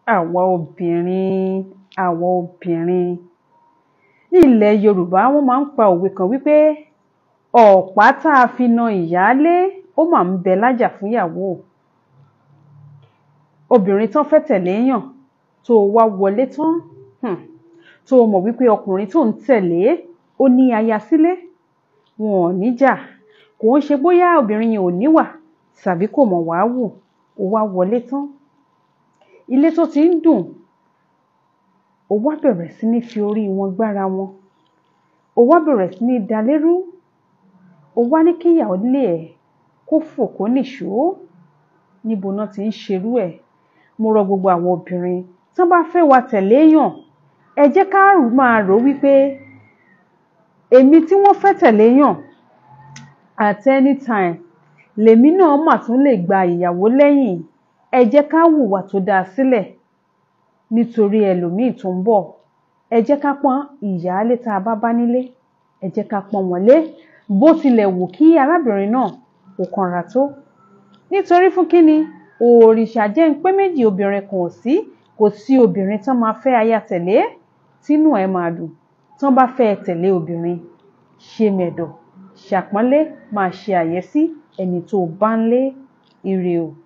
àwa obìnrin àwa obìnrin ní ilẹ̀ Yorùbá wọ́n máa ń pa òwe kan wípé ọ̀pá tá a fi na ìyáálé ó mà ń bẹ lájà fún ìyàwó obìnrin tán fẹ́ tẹ̀lé yàn tó o wá wọlé tán um tó o mọ̀ wípé ọkùnrin tó ń tẹ̀lé ó ní aya sílé wọn ò ní jà kò ń ṣe bóyá obìnrin yẹn ò níwà tàbí kò mọ̀ wá wù ó wá wọlé tán ilé tó ti ń dùn ó wá bẹ̀rẹ̀ sí ní fi orí wọn gbára wọn ó wá bẹ̀rẹ̀ sí ní da lérú ó wá ní kí ìyáálé ẹ̀ kó fò kó nìṣó níbo ná ti ń ṣerú ẹ̀ mo rọ gbogbo àwọn obìnrin tán bá fẹ́ wa tẹ̀lé yàn ẹ jẹ́ ká máa rò ó wípé èmi tí wọ́n fẹ́ tẹ̀lé yàn at any time lèmi náà mà tún lè gba ìyàwó lẹ́yìn ẹ jẹ́ ká hùwà tó dáa sílẹ̀ nítorí ẹlòmíì tó ń bọ̀ ẹ jẹ́ ká pọ́n ìyáálé tá a bá bá nílé ẹ jẹ́ ká pọ́n wọn lé bó tilẹ̀ wù kí arábìnrin náà kó kanra tó nítorí fún kíni òrìṣà jẹ́ ń pé méjì obìnrin kan ò sí kò sí obìnrin tán máa fẹ́ aya tẹ̀lé tínú ẹ̀ máa dùn tán bá fẹ́ tẹ̀lé obìnrin ṣe mẹ̀dọ̀ ṣàpọ́nlé máa ṣe àyẹ́sí ẹni tó bá ń lé ire o